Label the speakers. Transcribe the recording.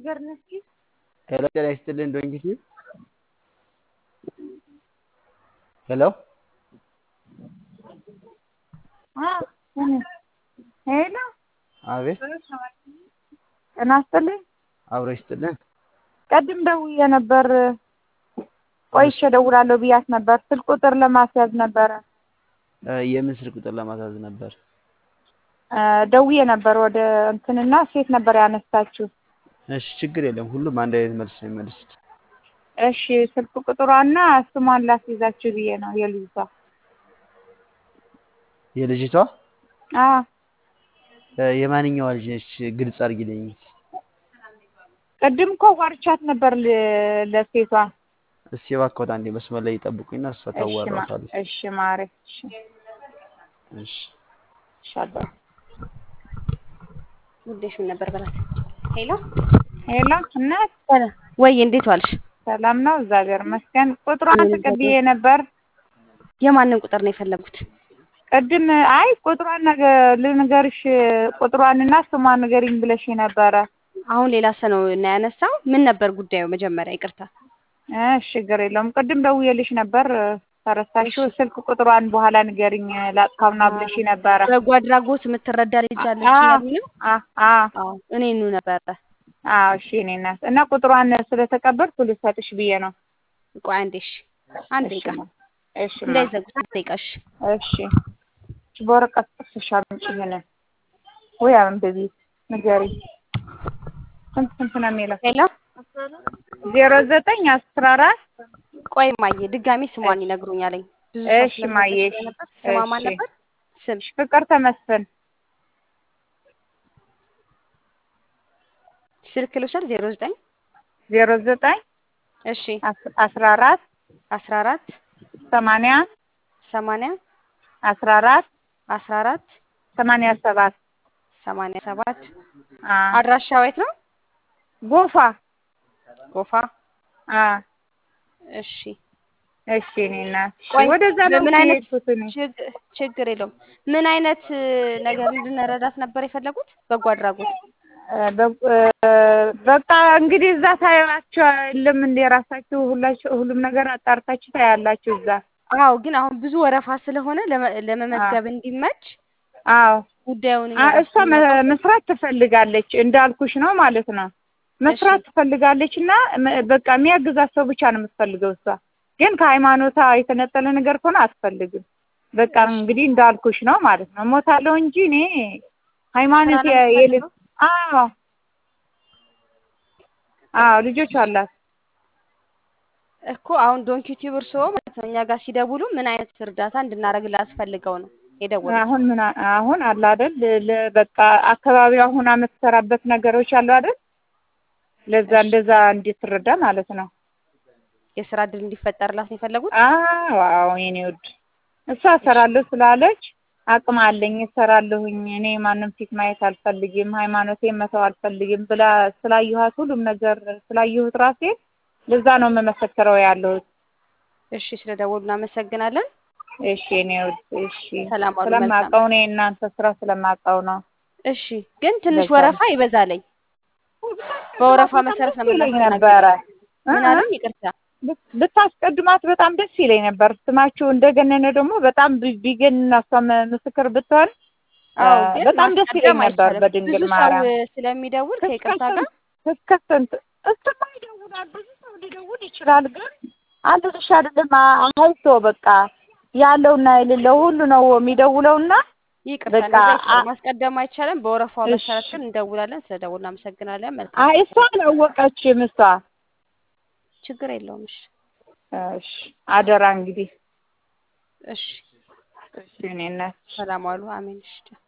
Speaker 1: ሄሎ ጤና ይስጥልኝ ዶንኪቲ ሄሎ
Speaker 2: ሄሎ
Speaker 1: አቤት
Speaker 2: ጤና ይስጥልኝ።
Speaker 1: አብሮ ይስጥልን
Speaker 2: ቅድም ደውዬ ነበር ቆይቼ እደውላለሁ ብያት ነበር። ስልክ ቁጥር ለማስያዝ ነበረ
Speaker 1: እ የምን ስልክ ቁጥር ለማስያዝ ነበር?
Speaker 2: እ ደውዬ ነበር ወደ እንትንና ሴት ነበር ያነሳችው።
Speaker 1: እሺ ችግር የለም ሁሉም አንድ አይነት መልስ ነው የሚመልሱት።
Speaker 2: እሺ ስልክ ቁጥሯና ስሟን ላስይዛችሁ ብዬ ነው የልጅቷ።
Speaker 1: የልጅቷ
Speaker 2: አዎ
Speaker 1: እ የማንኛዋ ልጅ ነች? ግልጽ አድርጊልኝ።
Speaker 2: ቅድም እኮ ጓርቻት ነበር ል- ለሴቷ።
Speaker 1: እስኪ እባክዎት አንዴ መስመር ላይ ይጠብቁኝና እሷ
Speaker 2: እሺ ማ-
Speaker 1: ታዋራታለች።
Speaker 2: እሺ ማሬ እሺ
Speaker 1: እሺ
Speaker 2: እሺ አባ-
Speaker 3: ጉዳይሽ ምን ነበር በላት። ሄሎ
Speaker 2: ሄሎ እናት
Speaker 3: ወይ እንዴት ዋልሽ?
Speaker 2: ሰላም ነው? እግዚአብሔር ይመስገን። ቁጥሯን ተቀብዬ ነበር
Speaker 3: የማንን ቁጥር ነው የፈለጉት?
Speaker 2: ቅድም። አይ ቁጥሯን ነገ- ልንገርሽ ቁጥሯንና ስሟን ንገሪኝ ብለሽ ነበረ።
Speaker 3: አሁን ሌላ ሰው ነው እና ያነሳው። ምን ነበር ጉዳዩ? መጀመሪያ ይቅርታ።
Speaker 2: እሺ ችግር የለውም። ቅድም ደውዬልሽ ነበር ተረሳሽው። ስልክ ቁጥሯን በኋላ ንገሪኝ ላጥፋውና ብለሽ ነበረ።
Speaker 3: በጎ አድራጎት የምትረዳ ልጅ አለች
Speaker 2: አዎ
Speaker 3: እያሉኝ ነው።
Speaker 2: አ- አ-
Speaker 3: አዎ እኔኑ ነበረ።
Speaker 2: አዎ እሺ እኔ እናት እና ቁጥሯን ስለተቀበልኩ ልሰጥሽ ብዬ ነው።
Speaker 3: ቆይ አንዴ እሺ፣ አንድ
Speaker 2: እሺ
Speaker 3: ደቂቃ
Speaker 2: ማ- እሺ ማ-
Speaker 3: እንዳይዘጉት፣ አንድ ደቂቃ እሺ።
Speaker 2: እሺ እሺ፣ በወረቀት ጽፈሽ አምጪ ይሄንን ወይ አንብቢ ንገሪ። ስንት ስንት ነው የሚለው?
Speaker 3: ሄሎ
Speaker 2: ዜሮ ዘጠኝ አስራ አራት
Speaker 3: ቆይ ማየ ድጋሚ ስሟን ይነግሩኛለኝ። ብዙ ሰው
Speaker 2: እሺ ማየ እሺ
Speaker 3: ስለነበር ስሟ ማን
Speaker 2: እሺ
Speaker 3: ነበር? ስም
Speaker 2: ፍቅር ተመስፍን
Speaker 3: ስልክ ልውሰድ። ዜሮ ዘጠኝ
Speaker 2: ዜሮ ዘጠኝ
Speaker 3: እሺ
Speaker 2: አስ- አስራ አራት
Speaker 3: አስራ አራት
Speaker 2: ሰማንያ
Speaker 3: ሰማንያ
Speaker 2: አስራ አራት
Speaker 3: አስራ አራት
Speaker 2: ሰማንያ ሰባት
Speaker 3: ሰማንያ ሰባት
Speaker 2: አ
Speaker 3: አድራሻው የት ነው?
Speaker 2: ጎፋ
Speaker 3: ጎፋ።
Speaker 2: አ
Speaker 3: እሺ
Speaker 2: እሺ እኔ እናት እሺ፣
Speaker 3: ቆይ
Speaker 2: ወደዛ ነው
Speaker 3: በምን አይነት
Speaker 2: የሄድኩት እኔ
Speaker 3: ችግ- ችግር የለውም። ምን አይነት እ, ነገር እንድንረዳት ነበር የፈለጉት? በጎ አድራጎት
Speaker 2: እ፣ በ- እ፣ በቃ እንግዲህ እዛ ታያላችሁ የለም እንደ ራሳችሁ ሁላችሁ ሁሉም ነገር አጣርታችሁ ታያላችሁ እዛ።
Speaker 3: አዎ፣ ግን አሁን ብዙ ወረፋ ስለሆነ ለመ- ለመመዝገብ እንዲመች
Speaker 2: አዎ
Speaker 3: ጉዳዩን
Speaker 2: አ
Speaker 3: እኛ
Speaker 2: እሷ መ- መስራት ትፈልጋለች እንዳልኩሽ ነው ማለት ነው። መስራት ትፈልጋለች እና መ- በቃ የሚያግዛት ሰው ብቻ ነው የምትፈልገው እሷ። ግን ከሃይማኖታ የተነጠለ ነገር ከሆነ አትፈልግም። በቃ እንግዲህ እንዳልኩሽ ነው ማለት ነው። ሞታለሁ እንጂ እኔ ሃይማኖት
Speaker 3: ስራ ነው
Speaker 2: የል
Speaker 3: የምትፈልገው?
Speaker 2: አዎ አዎ ልጆች አላት።
Speaker 3: እኮ አሁን ዶንኪ ቲዩብ እርስዎ ማለት ነው እኛ ጋር ሲደውሉ ምን አይነት እርዳታ እንድናደርግላት ፈልገው ነው የደወሉት?
Speaker 2: አሁን ምን አ- አሁን አለ አይደል ለ- በቃ አካባቢው አሁን የምትሰራበት ነገሮች አሉ አይደል ለዛ እንደዛ እንድትረዳ ማለት ነው።
Speaker 3: የስራ እድል እንዲፈጠርላት ነው የፈለጉት?
Speaker 2: አዎ አዎ የኔ ውድ እሷ እሰራለሁ ስላለች አቅም አለኝ እሰራለሁኝ እኔ ማንም ፊት ማየት አልፈልግም ሃይማኖቴን መተው አልፈልግም ብላ ስላየኋት ሁሉም ነገር ስላየሁት ራሴ ለዛ ነው የምመሰክረው ያለሁት።
Speaker 3: እሺ፣ ስለደወሉ እናመሰግናለን።
Speaker 2: እሺ የኔ ውድ እሺ
Speaker 3: ሰላም ዋሉ። መልካም
Speaker 2: ስለማውቀው እኔ እናንተ ስራ ስለማውቀው ነው።
Speaker 3: እሺ፣ ግን ትንሽ
Speaker 2: በዛ
Speaker 3: ወረፋ ይበዛለኝ። በወረፋ መሰረት ነው
Speaker 2: ይለኝ
Speaker 3: የምናስተናግደው።
Speaker 2: ነበረ
Speaker 3: ምን
Speaker 2: እ-
Speaker 3: አሉኝ? ይቅርታ።
Speaker 2: ብት- ብታስቀድማት በጣም ደስ ይለኝ ነበር። ስማችሁ እንደገነነ ደግሞ በጣም ቢ- ቢገንና እሷ መ- ምስክር ብትሆን
Speaker 3: አዎ፣
Speaker 2: አ፣
Speaker 3: ግን
Speaker 2: በጣም ደስ ይለኝ
Speaker 3: ማስቀደም
Speaker 2: ነበር።
Speaker 3: አይቻልም።
Speaker 2: በድንግል
Speaker 3: ብዙ ሰው
Speaker 2: ማርያም
Speaker 3: ስለሚደውል
Speaker 2: እስከ
Speaker 3: ከይቅርታ ጋር
Speaker 2: ስንት እስከ ስንት እሱማ ይደውላል። ብዙ ሰው ሊደውል ይችላል። ግን አንድ ልሽ አይደለም አ- አይቶ በቃ ያለውና የሌለው ሁሉ ነው የሚደውለውና
Speaker 3: ይቅርታ፣
Speaker 2: በቃ
Speaker 3: እንደዛ አይቻልም።
Speaker 2: አ-
Speaker 3: ማስቀደም አይቻልም። በወረፋው
Speaker 2: እሺ
Speaker 3: መሰረት ግን እንደውላለን። ስለደውል እናመሰግናለን። መልካም
Speaker 2: አይ እሷ አላወቀችም። እሷ
Speaker 3: ችግር የለውም። እሺ፣
Speaker 2: እሺ አደራ እንግዲህ
Speaker 3: እሺ፣
Speaker 2: እሺ እኔ እናት
Speaker 3: ሰላም ዋሉ። አሜን። እሺ